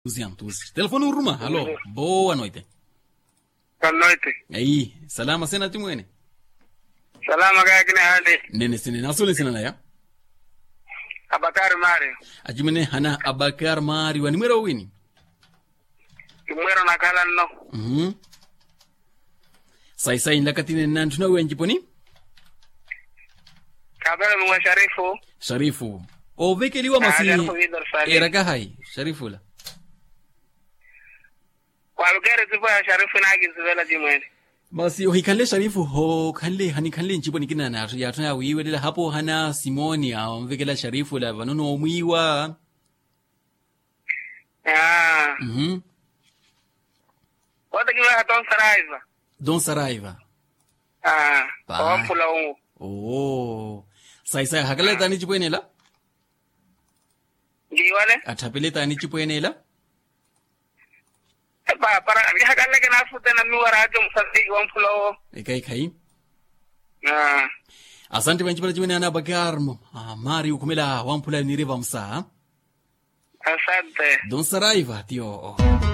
200. Telefone Uruma, alô, boa noite. Boa noite. Aí, salama sena timwene. Salama kaya kini hali. Nene sene nasole sena ya. Abakari Mario. Ajimene hana Abakar Mari wani mwera wini. Kimwero na kala no. Mhm. Sai sai ndakatine nantu na wenji poni. Kabela mwa Sharifu. Sharifu. O vekeliwa Ah, masi. Sharifu Vidal Salim. Era kahai, Sharifu la. Walugere zipo ya Sharifu na agizivela jimwene. Basi ohikalle Sharifu ho kalle hani kalle nchipo nikina na ya tuna wiwe dela hapo hana Simoni au mvekela Sharifu la vanono omwiwa. Ah. Mhm. Wata kiwa haton saraiva. Don Saraiva. Ah. Ba. Kwa mpula ungu. Oh. Sai sai hakala tani chipwenela. Giwale. Atapele tani chipwenela. Ba para hakala ke nafute na miwara hajo msandi wa mpula ungu. Ekai kai. Ah. Asante banchi chipwene ana Abakar ah, Mari ukumela wampula nireva msa. Asante. Don Saraiva tio.